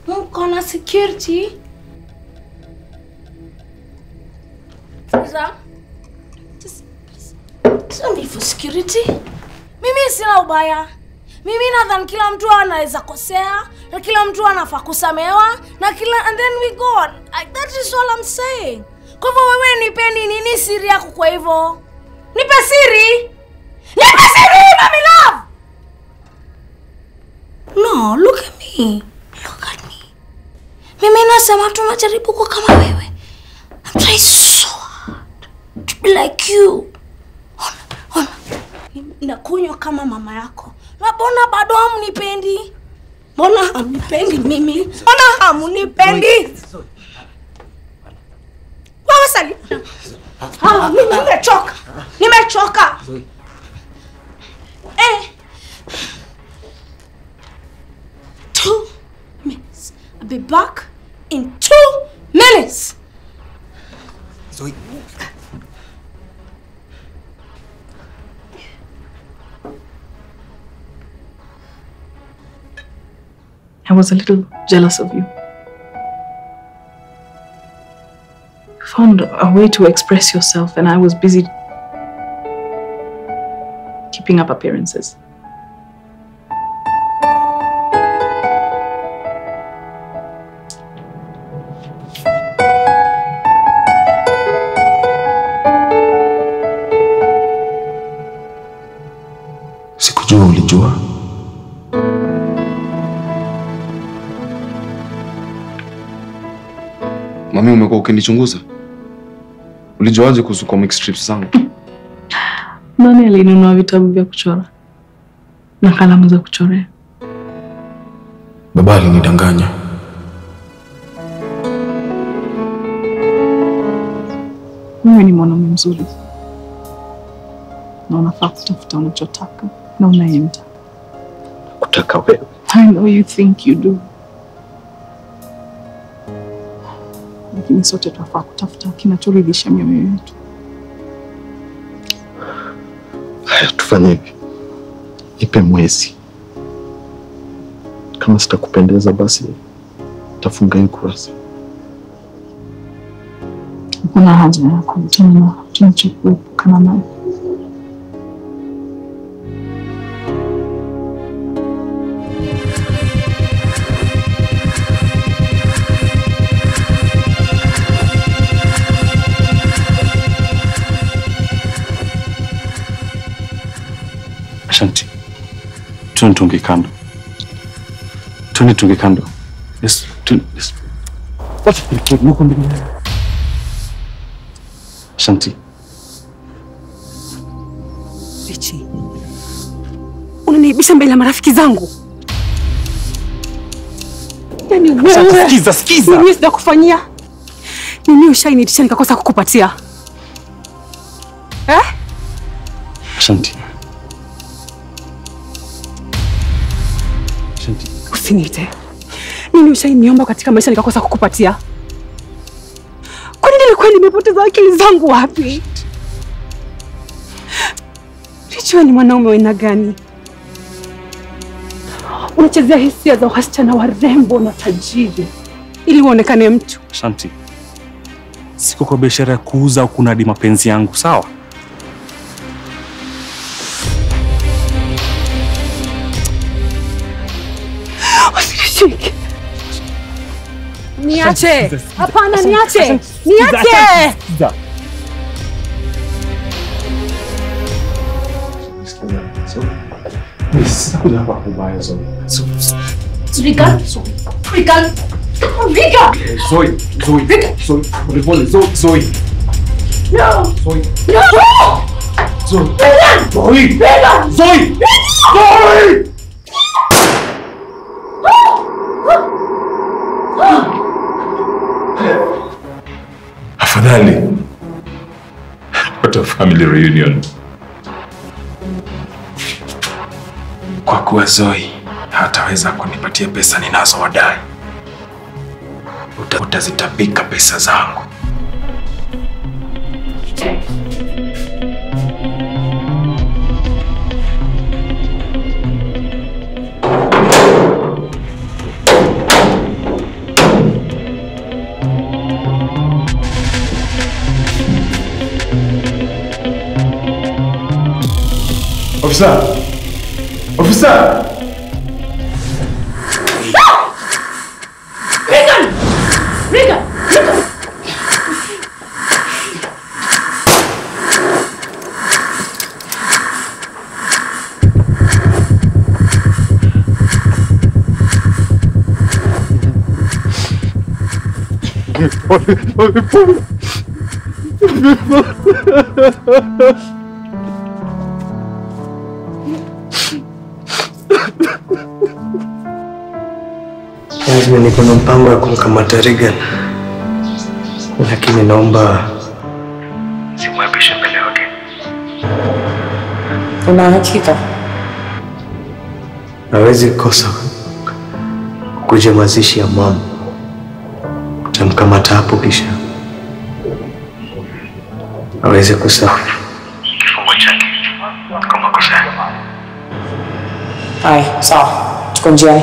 mko na security Sikiza. Just- just don't be for security mimi sina ubaya mimi nadhani kila mtu anaweza kosea na kila mtu anafaa kusamewa na kila and then we go on. I, that is all I'm saying kwa hivyo wewe nipeni nini siri yako kwa hivyo nipe siri nipe siri mami love no look at me look at me mimi nasema tunajaribu kuwa kama wewe I'm trying so hard to be like you ona ona nakunywa kama mama yako na mbona bado hamnipendi mbona hamnipendi mimi mbona hamnipendi wewe sali Ah, mimi nimechoka nimechoka eh. two minutes I'll be back in two minutes Zoe. I was a little jealous of you. You found a way to express yourself, and I was busy keeping up appearances. Sikujua ulijua. Mami, umekuwa ukinichunguza. Ulijuaje kuhusu comic strips zangu? Nani alinunua vitabu vya kuchora na kalamu za kuchorea? Baba alinidanganya. Wewe ni mwanaume mzuri na unafaa kutafuta unachotaka na unayemtaka. Kutaka wewe. I know you think you do, lakini sote tunafaa kutafuta kinachoridhisha mioyo yetu. Haya, tufanye hivi, nipe mwezi. Kama sitakupendeza, basi tafunga hii kurasa. Hakuna haja ya kukutana na tunachokuepukana nayo. Ashanti, tuende tunge kando, tuende tunge kando. Yes, tu- yes. Wacha kuliketi, nuko mbele. Ashanti, Richi, unaniibisha mbele ya marafiki zangu. Yaani Ashanti, wewe sikiza, sikiza. nini sijakufanyia? Nini ushainitisha nikakosa kukupatia eh? Ashanti. Ashanti, Usiniite. Nini ushainiomba katika maisha nikakosa kukupatia? Kwani nilikuwa nimepoteza akili zangu wapi? Richi, wewe ni mwanaume wa aina gani? Unachezea hisia za wasichana warembo na tajiri ili uonekane mtu. Ashanti. Siko kwa biashara ya kuuza au kunadi mapenzi yangu, sawa? Usinishike. Niache. Sikiza, sikiza. Hapana, Asante, niache. asante, sikiza, Niache. asante, sikiza. Sitakuja hapa kubaya Zoe. Vika, Vika, Vika, Zoe, Zoe, Zoe, polepole, Zoe, Zoe, no, Zoe, no, Zoe, Vika, Zoe, Vika, Zoe, Zoe! Afadhali what a family reunion. Kwa kuwa Zoe hataweza kunipatia pesa ninazowadai, uta- utazitapika pesa zangu. Ofisa! Ofisa! Regan! Regan! Regan! Lazima niko na mpango wa kumkamata Regan, lakini naomba simwaibishe mbele ya wageni. Una hakika? Hawezi kosa kuja mazishi ya mama. Utamkamata hapo, kisha aweze kusahau kifungo chake kwa makosa yake. Haya, sawa, tuko njiani.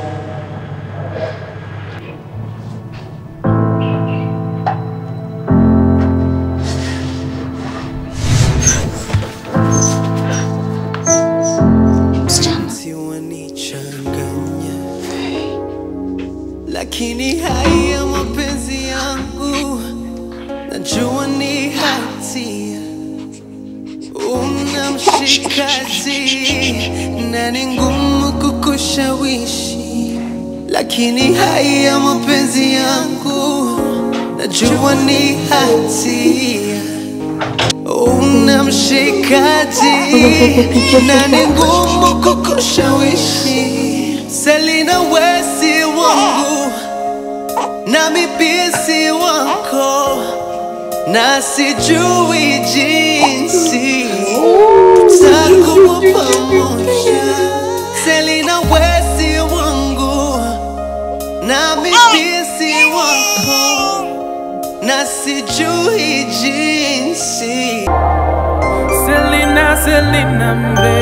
lakini haya mapenzi yangu najua ni hatia una mshikaji na ni ngumu kukushawishi lakini haya mapenzi yangu najua ni hatia una mshikaji na ni ngumu kukushawishi Selina wesi wangu nami pia si wako na sijui jinsi tutakuwa pamoja Selina wesi wangu nami pia si wako na sijui jinsi Selena, Selena, mbe